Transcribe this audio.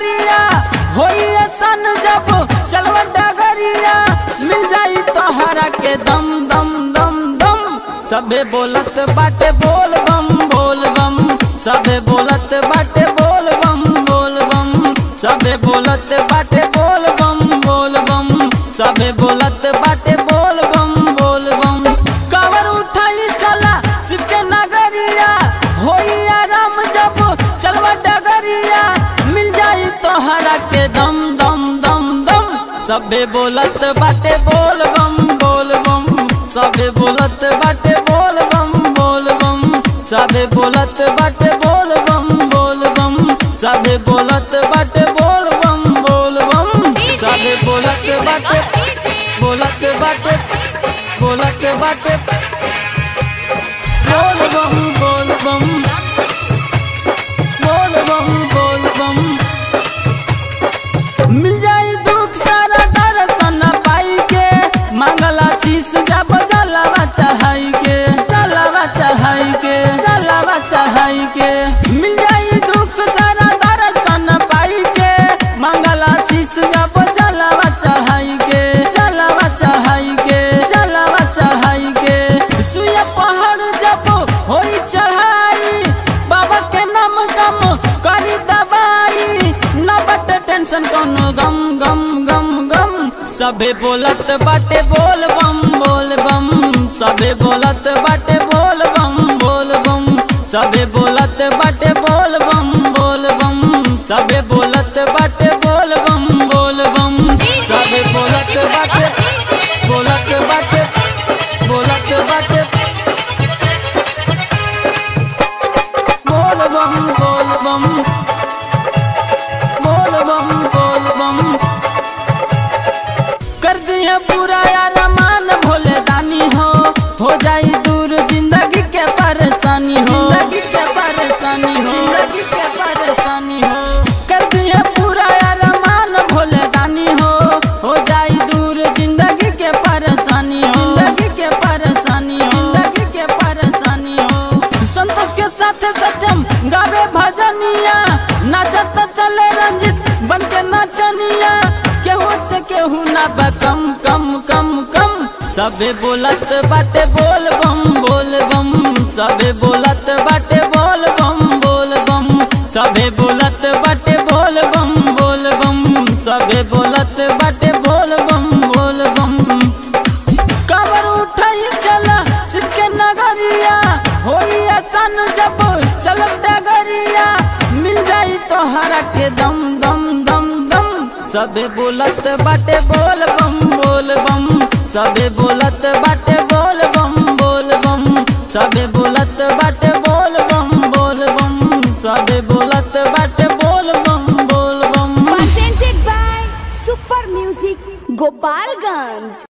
नगरिया होई सन जब चलवा डगरिया मिल जाई तोहरा के दम दम दम दम सबे बोलत बाटे बोल बम बोल बम सबे बोलत बाटे बोल बम बोल बम सबे बोलत बाटे बोल बम बोल बम सबे बोलत बाटे बोल बम बोल बम कावर उठाई चला शिव के नगरिया होई आराम जब चलवा डगरिया मिल जाई तोहरा के दम दम दम दम सबे बोलत बाटे बोल बम बोल बम सबे बोलत बाटे बोल बम बोल बम सबे बोलत बाटे बोल बम बोल बम सबे बोलत बाटे बोल बम बोल बम सबे बोलत बाटे बोलत बाटे बोलत बाटे बोल बम बोल बम बोल बम बोल बम मिल जाई दुख सारा दर्शन पाई के मंगला शीश जब जलावा चढ़ाई के जलावा चढ़ाई के जलावा चढ़ाई के मिल जाई दुख सारा दर्शन पाई के मंगला शीश जब जलावा चढ़ाई के जलावा चढ़ाई के जलावा चढ़ाई के सुया पहाड़ जब होई चढ़ाई बाबा के नाम कम करी दबाई न बट टेंशन कोनो गम गम गम गम सबे बोलत बाटे बोल बम बोल बम सबे बोलत बाटे बोल बम बोल बम सबे बोलत बाटे बोल बम बोल बम सबे बोलत बाटे बोल बम बोल बम सबे बोलत बाटे बोलत बाटे बोलत बाटे बोल बम बोल बम बोल बम बोल बम कर दिया पूरा यार मान भोले दानी हो हो जाई दूर जिंदगी के परेशानी हो जिंदगी के परेशानी हो जिंदगी के परेशानी हो कर दिया पूरा यार मान भोले दानी हो हो जाई दूर जिंदगी के परेशानी हो जिंदगी के परेशानी हो जिंदगी के परेशानी हो संतोष के साथ सत्यम गावे भजनिया नाचत चले रंजित बन के नाचनिया केहू से केहू ना बा कम कम कम कम सबे बोलत बाटे बोल बम बोल बम सबे बोलत बाटे बोल बम बोल बम सबे बोलत बाटे बोल बम बोल बम सबे बोलत बाटे बोल बम बोल बम काबर उठाई चला शिव के नगरिया होई आसान जब चलब डगरिया मिल जाई तोहरा के दम दम दम दम सबे बोलत बाटे बोल बम बोल बम सबे बोलत